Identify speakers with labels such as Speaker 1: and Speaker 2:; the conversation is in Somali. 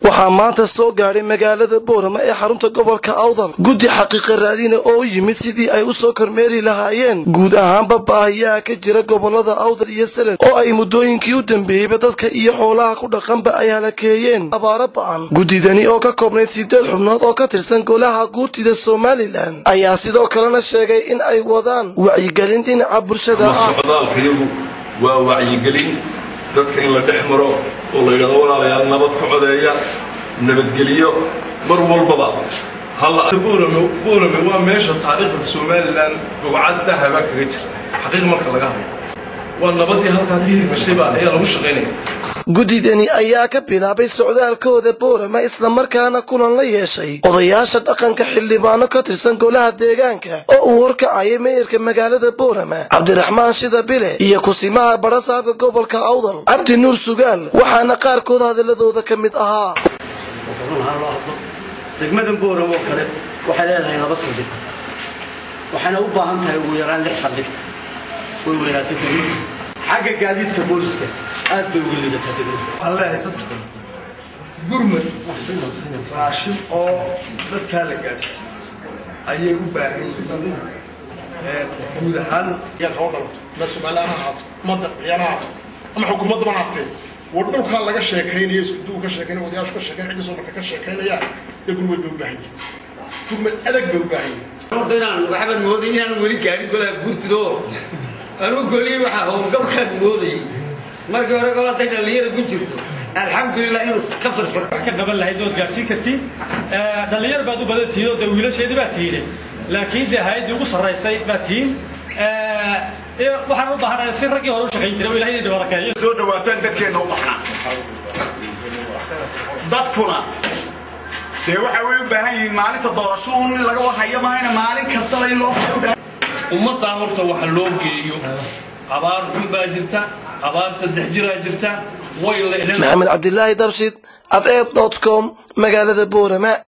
Speaker 1: waxaa maanta soo gaadhay magaalada boorama ee xarunta gobolka awdal guddi xaqiiqa raadina oo yimid sidii ay u soo kormeeri lahaayeen guud ahaanba baahiyaha ka jira gobolada awdal iyo selen oo ay muddooyinkii u dambeeyeyba dadka iyo xoolaha ku dhaqanba ay halakeeyeen abaaro ba'an guddidani oo ka koobnayd siddeed xubnood oo ka tirsan golaha guurtida somalilan ayaa sidoo kalena sheegay in ay wadaan wacyigelin dhinaca bulshada ah
Speaker 2: socdaalkayagu waa wacyigelin dadka in la dhex maro oo la yidhahdo walaalayaal nabad ka codeeya nabadgeliyo mar walbaba
Speaker 3: buurame waa meesha taariikhda somalilan bogcad dahaba kaga jirta xaqiiq marka laga hadlo waa nabadii halkaa ka hirgashaybaa ayaa lagu shaqaynaya
Speaker 1: guddidani ayaa ka bilaabay socdaalkooda boorama islamarkaana kulan la yeeshay odayaasha dhaqanka xildhibaano ka tirsan golaha deegaanka oo uu horkacayay meeyarka magaalada boorama cabdiraxmaan shida bile iyo kusimaha barasaabka gobolka awdal cabdi nuur sugaal waxaana qaarkood hadaladooda ka mid ahaa
Speaker 4: degmadan booram oo kale waxay leedahay laba saldhig waxayna u baahan tahay ugu yaraan lix saldhig way weynaatay degmadu xagga gaadiidka booliska aad bay uga liidataa degmadu
Speaker 3: waxaan leeyahay dadka gurmad raashin oo dadkaa la gaadhsiiyo ayay u baahan yihiin guud ahaan
Speaker 5: yaa kaba dhalato ma somalilaan ha ahaato ma dalbiyana ha ahaato ama xukuumadda ma haatee war dhulkaa laga sheekaynayo iskudugu ka sheekaynaya odayaashu ka sheekayn cidda soo marka ka sheekaynaya dee gurmad bay u baahan yihin gurmad adag bay u baahan yihin
Speaker 6: horta inaan waxbaan mooday inaan weli gaadhin golaha guurtido anuu goliyey waxaa howlgabkaan moodayay markii hore golatay dhallinyara ku jirto alxamdulilah inuu ka firfir
Speaker 7: wax ka qaban lahayd ood gaarsiin kartiin dhallinyar baad u badan tihiin oo dee wiilasheedii baa tihiin laakiin dee hay-addii ugu sarraysay baa tihiin waxaan u baahanahay si raggii hore u shaqayn jiray oo ilahay idin barakeeyo
Speaker 8: soo dhawaataan dadkeenna u baxnaa dadkuna dee waxa way u baahan yihiin maalinta doorasho un in laga warhayo maahayna maalin kastaba in loo
Speaker 9: ummaddaa horta waxa loo geeyo abaar xun baa jirta abaar saddex jiraa jirta way
Speaker 1: maxamed cabdilaahi dabshid adeed dot com magaalada boorama